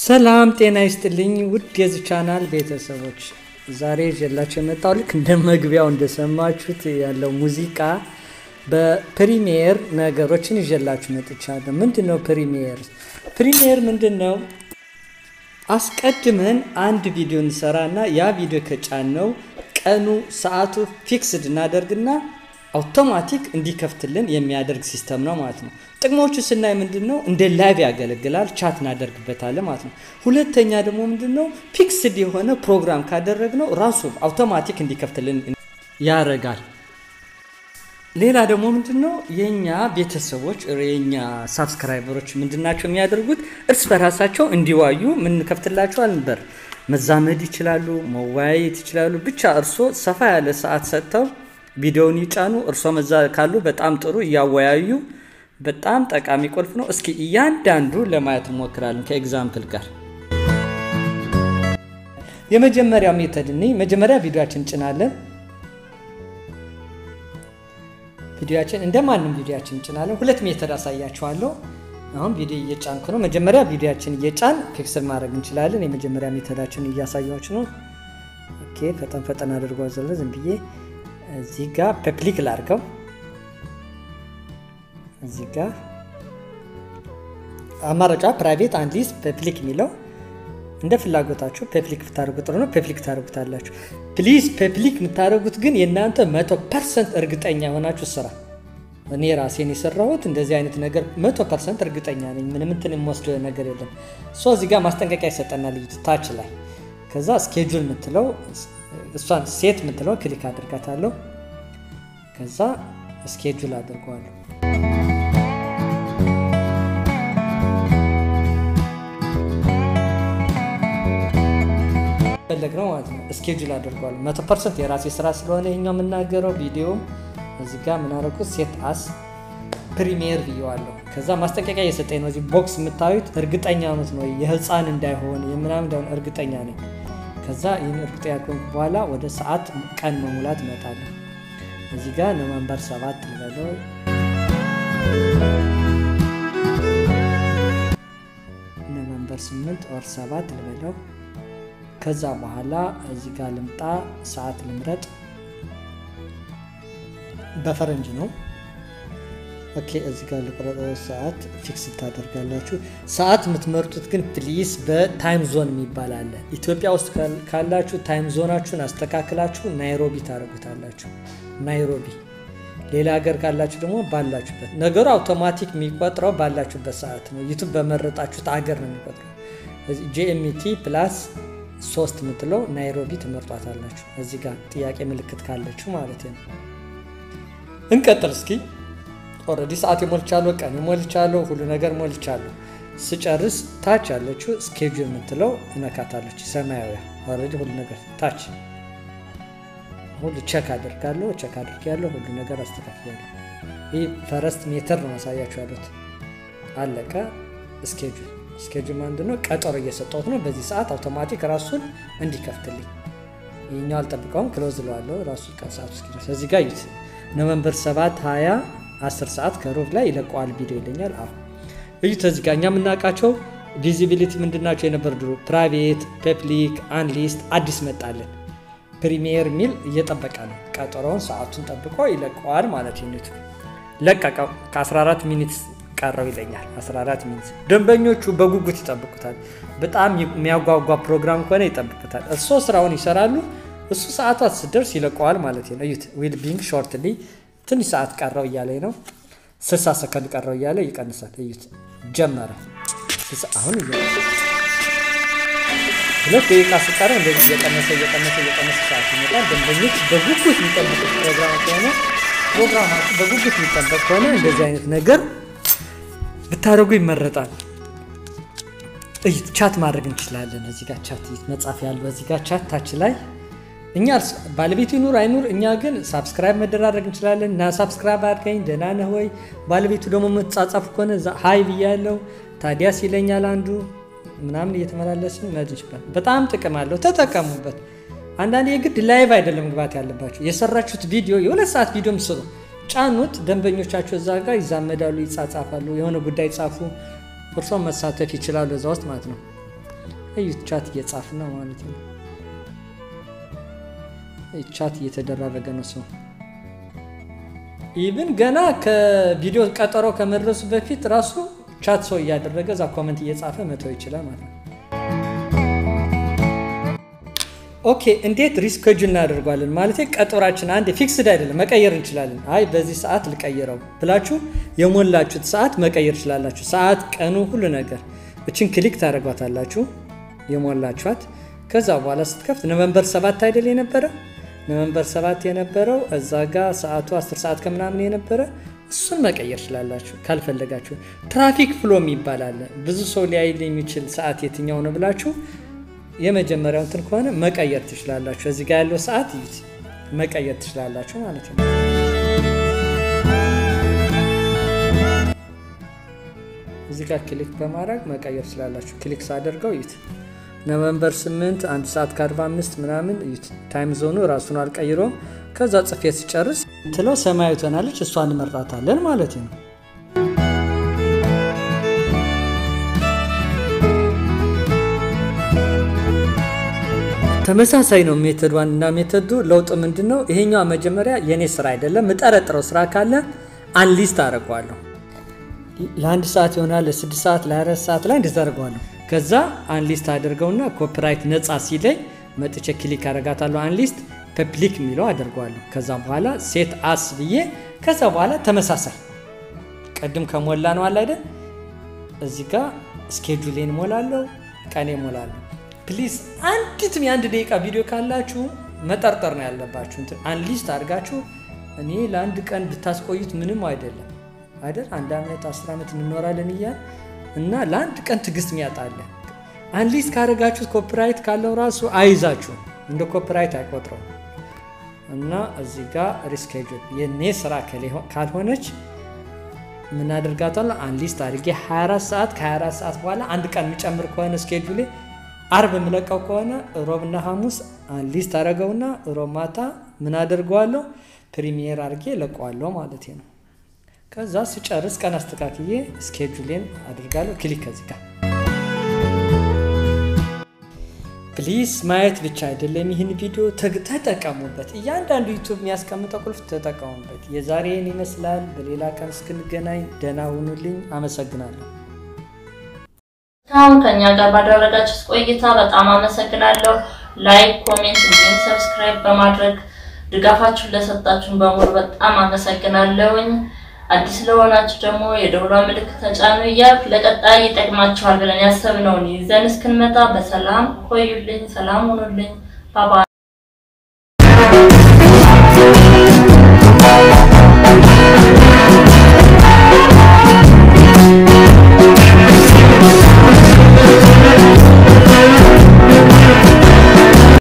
ሰላም ጤና ይስጥልኝ ውድ የዚህ ቻናል ቤተሰቦች፣ ዛሬ ይዤላችሁ የመጣው ልክ እንደ መግቢያው እንደሰማችሁት ያለው ሙዚቃ በፕሪሚየር ነገሮችን ይዤላችሁ መጥቻለሁ። ምንድን ነው ፕሪሚየር? ፕሪሚየር ምንድን ነው? አስቀድመን አንድ ቪዲዮ እንሰራና ያ ቪዲዮ ከጫነው ቀኑ ሰዓቱ ፊክስድ እናደርግና አውቶማቲክ እንዲከፍትልን የሚያደርግ ሲስተም ነው ማለት ነው። ጥቅሞቹ ስናይ ምንድን ነው እንደ ላይቭ ያገለግላል፣ ቻት እናደርግበታለን ማለት ነው። ሁለተኛ ደግሞ ምንድን ነው ፊክስድ የሆነ ፕሮግራም ካደረግነው ራሱ አውቶማቲክ እንዲከፍትልን ያደርጋል። ሌላ ደግሞ ምንድን ነው የእኛ ቤተሰቦች የእኛ ሳብስክራይበሮች ምንድናቸው የሚያደርጉት እርስ በራሳቸው እንዲዋዩ ምንከፍትላቸዋል ነበር። መዛመድ ይችላሉ፣ መወያየት ይችላሉ። ብቻ እርሶ ሰፋ ያለ ሰዓት ሰጥተው ቪዲዮውን ይጫኑ። እርሶ መዛ ካሉ በጣም ጥሩ እያወያዩ በጣም ጠቃሚ ቁልፍ ነው። እስኪ እያንዳንዱ ለማየት እንሞክራለን ከኤግዛምፕል ጋር። የመጀመሪያው ሜተድ እኔ መጀመሪያ ቪዲዮችን እንጭናለን። ቪዲዮችን እንደ ማንም ቪዲዮችን እንጭናለን። ሁለት ሜተድ አሳያችኋለሁ። አሁን ቪዲዮ እየጫንኩ ነው። መጀመሪያ ቪዲዮችን እየጫን ፊክስል ማድረግ እንችላለን። የመጀመሪያ ሜተዳችን እያሳያችሁ ነው። ኦኬ፣ ፈጠን ፈጠን አድርጎ ዘለ ዝም ብዬ እዚህ ጋር ፐብሊክ ላድርገው። እዚህ ጋር አማራጫ ፕራይቬት አንድ ሊስት ፐብሊክ የሚለው እንደ ፍላጎታችሁ ፐብሊክ ብታደርጉ ጥሩ ነው። ፐብሊክ ታደርጉታላችሁ። ፕሊዝ ፐብሊክ የምታደርጉት ግን የእናንተ መቶ ፐርሰንት እርግጠኛ የሆናችሁ ስራ። እኔ ራሴን የሰራሁት እንደዚህ አይነት ነገር መቶ ፐርሰንት እርግጠኛ ነኝ። ምንም እንትን የምወስደው ነገር የለም። ሶ እዚህ ጋር ማስጠንቀቂያ ይሰጠናል ታች ላይ። ከዛ ስኬጁል የምትለው እሷን ሴት የምትለው ክሊክ አድርጋታለሁ። ከዛ ስኬጁል አድርገዋለሁ። ፈለግ ነው ማለት ነው። ስኬጁል አድርገዋለሁ። መቶ ፐርሰንት የራሴ ስራ ስለሆነ ይኛው የምናገረው ቪዲዮም እዚህ ጋር ምናደረጉት ሴት አስ ፕሪሚየር ብየዋለሁ። ከዛ ማስጠንቀቂያ እየሰጠኝ ነው። እዚህ ቦክስ የምታዩት እርግጠኛ ነት ነው የህፃን እንዳይሆን የምናምን እንዳይሆን እርግጠኛ ነኝ። ከዛ ይህን እርግጠኛ ከሆንኩ በኋላ ወደ ሰዓት ቀን መሙላት እመጣለሁ። እዚህ ጋር ኖቨምበር ሰባት ልበለው። ኖቨምበር ስምንት ኦር ሰባት ልበለው። ከዛ በኋላ እዚህ ጋር ልምጣ፣ ሰዓት ልምረጥ። በፈረንጅ ነው። ኦኬ እዚህ ጋር ልቁረጠው። ሰዓት ፊክስ ታደርጋላችሁ። ሰዓት የምትመርጡት ግን ፕሊስ በታይም ዞን የሚባል አለ። ኢትዮጵያ ውስጥ ካላችሁ ታይም ዞናችሁን አስተካክላችሁ ናይሮቢ ታደርጉታላችሁ። ናይሮቢ። ሌላ ሀገር ካላችሁ ደግሞ ባላችሁበት። ነገሩ አውቶማቲክ የሚቆጥረው ባላችሁበት ሰዓት ነው። ዩቱብ በመረጣችሁት አገር ነው የሚቆጥረው። ጂኤምቲ ፕላስ ሶስት የምትለው ናይሮቢ ትመርጧታላችሁ። እዚህ ጋር ጥያቄ ምልክት ካለችሁ ማለት ነው። እንቀጥል እስኪ ኦልሬዲ ሰዓት የሞልቻለሁ፣ ቀን የሞልቻለሁ፣ ሁሉ ነገር ሞልቻለሁ። ስጨርስ ታች ያለችው ስኬጁል የምትለው እነካታለች። ሰማያዊ ኦልሬዲ ሁሉ ነገር ታች ሁሉ ቸክ አድርጋለሁ። ቸክ አድርጌያለሁ። ሁሉ ነገር አስተካክያለሁ። ይህ ፈረስት ሜተር ነው ማሳያችሁ ያሉት። አለቀ። ስኬጁል ስኬጁል አንድ ነው። ቀጠሮ እየሰጠሁት ነው። በዚህ ሰዓት አውቶማቲክ ራሱን እንዲከፍትልኝ ይህኛው አልጠብቀውም። ክሎዝ ለዋለሁ ራሱ ቀን ሰዓት እስኪደርስ እዚህ ጋር ዩት ኖቨምበር 7 20 10 ሰዓት ከሩብ ላይ ይለቀዋል ቪዲዮ ይለኛል። አሁ እዩት። እዚህ ጋር እኛ የምናውቃቸው ቪዚቢሊቲ ምንድናቸው የነበር ድሮ ፕራይቬት፣ ፐብሊክ፣ አንሊስት አዲስ መጣለን። ፕሪሚየር የሚል እየጠበቀ ነው። ቀጠሮውን ሰዓቱን ጠብቆ ይለቀዋል ማለት ዩኒቱ ለቀቀው። ከ14 ሚኒት ቀረው ይለኛል። 14 ሚኒት ደንበኞቹ በጉጉት ይጠብቁታል። በጣም የሚያጓጓ ፕሮግራም ከሆነ ይጠብቁታል። እሶ ስራውን ይሰራሉ። እሱ ሰዓቷ ስትደርስ ይለቀዋል ማለት ነው። እዩት ዊል ቢንግ ሾርትሊ ትንሽ ሰዓት ቀረው እያለ ነው። 60 ሰከንድ ቀረው እያለ ይቀንሳል። እዩት ጀመረ። አሁን ሁለት ደቂቃ ሲቀረው እንደዚህ እየቀነሰ እየቀነሰ እየቀነሰ ሰዓት ይመጣል። ደንበኞች በጉጉት የሚጠብቁት ፕሮግራም ከሆነ ፕሮግራማችሁ በጉጉት የሚጠበቅ ከሆነ እንደዚህ አይነት ነገር ብታደርጉ ይመረጣል። እዩት ቻት ማድረግ እንችላለን። እዚህ ጋር ቻት መጻፍ ያለው እዚህ ጋር ቻት ታች ላይ እኛ ባለቤቱ ይኑር አይኑር፣ እኛ ግን ሳብስክራይብ መደራረግ እንችላለን። እና ሳብስክራይብ አድርገኝ ደህና ነህ ወይ? ባለቤቱ ደግሞ የምትጻጻፉ ከሆነ ሀይ ብያለው፣ ታዲያስ ይለኛል አንዱ ምናምን እየተመላለስን መድ ይችላል። በጣም ጥቅም አለው፣ ተጠቀሙበት። አንዳንድ የግድ ላይቭ አይደለም ግባት ያለባቸው። የሰራችሁት ቪዲዮ የሁለት ሰዓት ቪዲዮ ምስሩ፣ ጫኑት። ደንበኞቻቸው እዛ ጋር ይዛመዳሉ፣ ይጻጻፋሉ፣ የሆነ ጉዳይ ጻፉ፣ እርሶም መሳተፍ ይችላሉ እዛ ውስጥ ማለት ነው። እዩት፣ ቻት እየጻፍን ነው ማለት ነው። ቻት እየተደራረገ ነው ሰው ኢቭን ገና ከቪዲዮ ቀጠሮ ከመድረሱ በፊት ራሱ ቻት ሰው እያደረገ እዛ ኮመንት እየጻፈ መተው ይችላል ማለት ነው። ኦኬ እንዴት ሪስኬጁል እናደርጓለን? ማለት ቀጠሯችን አንድ ፊክስድ አይደለም፣ መቀየር እንችላለን። አይ በዚህ ሰዓት ልቀይረው ብላችሁ የሞላችሁት ሰዓት መቀየር ትችላላችሁ። ሰዓት፣ ቀኑ፣ ሁሉ ነገር እችን ክሊክ ታደርጓታላችሁ የሞላችኋት። ከዛ በኋላ ስትከፍት ኖቨምበር ሰባት አይደል የነበረ ኖቨምበር ሰባት የነበረው እዛ ጋ ሰዓቱ 10 ሰዓት ከምናምን የነበረ እሱን መቀየር ትችላላችሁ ካልፈለጋችሁ። ትራፊክ ፍሎ የሚባል አለ። ብዙ ሰው ሊያይል የሚችል ሰዓት የትኛው ነው ብላችሁ የመጀመሪያው እንትን ከሆነ መቀየር ትችላላችሁ። እዚህ ጋር ያለው ሰዓት ይዩት፣ መቀየር ትችላላችሁ ማለት ነው። እዚህ ጋር ክሊክ በማድረግ መቀየር ትችላላችሁ። ክሊክ ሳደርገው ይዩት ኖቨምበር 8 1 ሰዓት ከ45 ምናምን እዩት። ታይም ዞኑ ራሱን አልቀይሮም። ከዛ ጽፌ ሲጨርስ ትለው ሰማያዊ ትሆናለች። እሷን እንመርጣታለን ማለት ነው። ተመሳሳይ ነው ሜተድ ዋን እና ሜተዱ። ለውጥ ምንድን ነው? ይሄኛው መጀመሪያ የእኔ ስራ አይደለም። የምጠረጥረው ስራ ካለ አንሊስት አደርገዋለሁ። ለአንድ ሰዓት ይሆናል፣ ለስድስት ሰዓት፣ ለአራት ሰዓት ላይ እንደዛ አደርገዋለሁ። ከዛ አንሊስት አድርገውና ኮፒራይት ነፃ ሲለኝ መጥቼ ክሊክ አደርጋታለሁ። አንሊስት ፐብሊክ የሚለው አደርገዋለሁ። ከዛ በኋላ ሴት አስ ብዬ ከዛ በኋላ ተመሳሳይ ቅድም ከሞላ ነው አለ አይደል? እዚህ ጋር ስኬጁሌን ሞላለሁ፣ ቀኔ ሞላለሁ። ፕሊዝ አንዲትም የአንድ ደቂቃ ቪዲዮ ካላችሁ መጠርጠር ነው ያለባችሁ። እንትን አንሊስት አድርጋችሁ እኔ ለአንድ ቀን ብታስቆዩት ምንም አይደለም አይደል? አንድ ዓመት አስር ዓመት እንኖራለን እያል እና ለአንድ ቀን ትዕግስት ሚያጣለ አንሊስት ካደረጋችሁት ኮፒራይት ካለው ራሱ አይዛችሁ እንደ ኮፒራይት አይቆጥረው እና እዚህ ጋር ሪስኬጁል የኔ ስራ ካልሆነች ምን አደርጋታለሁ? አንሊስት አድርጌ 24 ሰዓት ከ24 ሰዓት በኋላ አንድ ቀን የሚጨምር ከሆነ ስኬጁሌ አርብ የምለቀው ከሆነ ሮብና ሐሙስ አንሊስት አደረገውና ሮብ ማታ ምን አደርገዋለሁ? ፕሪሚየር አድርጌ ለቀዋለሁ ማለት ነው። ከዛ ስጨርስ ቀን አስተካክዬ ስኬጁሌን አድርጋለሁ። ክሊክ ከዚህ ጋር ፕሊዝ ማየት ብቻ አይደለም፣ ይህን ቪዲዮ ተጠቀሙበት። እያንዳንዱ ዩቱብ የሚያስቀምጠው ቁልፍ ተጠቀሙበት። የዛሬን ይመስላል። በሌላ ቀን እስክንገናኝ ደህና ሁኑልኝ። አመሰግናለሁ። አሁን ከኛ ጋር ባደረጋችሁት ቆይታ በጣም አመሰግናለሁ። ላይክ፣ ኮሜንት እንዲሁም ሰብስክራይብ በማድረግ ድጋፋችሁን ለሰጣችሁን በሙሉ በጣም አመሰግናለሁኝ። አዲስ ለሆናችሁ ደግሞ የደውሏ ምልክት ተጫኑ እያልኩ ለቀጣይ ይጠቅማችኋል ብለን ያሰብነውን ይዘን እስክንመጣ በሰላም ቆዩልኝ። ሰላም ሁኑልኝ። ባባ